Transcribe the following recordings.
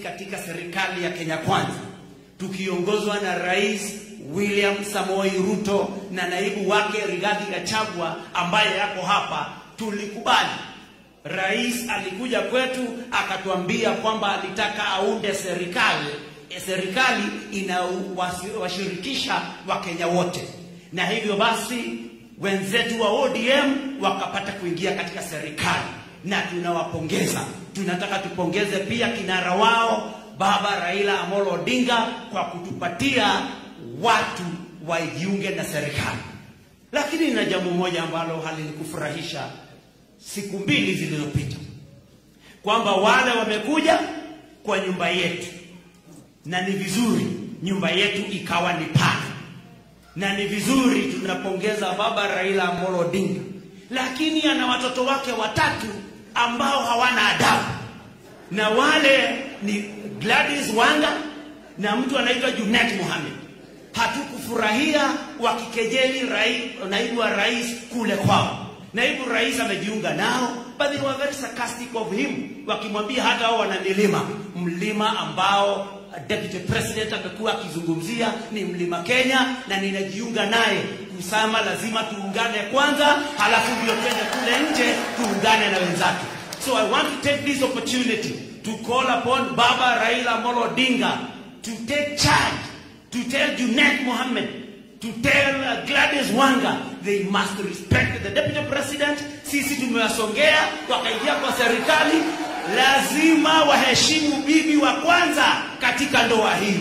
katika serikali ya Kenya Kwanza tukiongozwa na Rais William Samoei Ruto na naibu wake Rigathi Gachagua ambaye yako hapa, tulikubali. Rais alikuja kwetu akatuambia kwamba alitaka aunde serikali e, serikali inawashirikisha Wakenya wote, na hivyo basi wenzetu wa ODM wakapata kuingia katika serikali na tunawapongeza. Tunataka tupongeze pia kinara wao Baba Raila Amolo Odinga kwa kutupatia watu wajiunge na serikali. Lakini na jambo moja ambalo halinikufurahisha siku mbili zilizopita, kwamba wale wamekuja kwa nyumba yetu, na ni vizuri nyumba yetu ikawa ni pana, na ni vizuri tunapongeza Baba Raila Amolo Odinga, lakini ana watoto wake watatu ambao hawana adabu, na wale ni Gladys Wanga na mtu anaitwa Junet Mohamed. Hatukufurahia wakikejeli rai, naibu wa rais kule kwao. Naibu rais amejiunga nao, but they were very sarcastic of him, wakimwambia hata hao wana milima, mlima ambao deputy president amekuwa akizungumzia ni mlima Kenya, na ninajiunga naye kusema lazima tuungane kwanza, halafu ndio twende kule nje tuungane na wenzake. So I want to take this opportunity to call upon Baba Raila Amolo Odinga to take charge, to tell Junet Mohammed, to tell uh, Gladys Wanga they must respect the deputy president. Sisi tumewasongea wakaingia kwa serikali, lazima waheshimu bibi wa kwanza katika ndoa hii.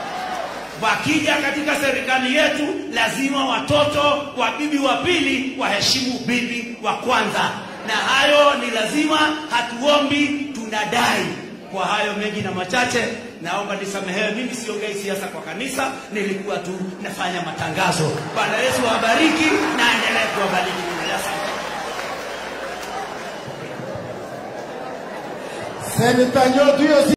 Wakija katika serikali yetu, lazima watoto wa bibi wa pili waheshimu bibi wa kwanza, na hayo ni lazima, hatuombi, tunadai. Kwa hayo mengi na machache, naomba nisamehewe. Mimi siongei siasa kwa kanisa, nilikuwa tu nafanya matangazo. Bwana Yesu awabariki na aendelee kuwabariki. Asante. Seneta Nyotu hiyo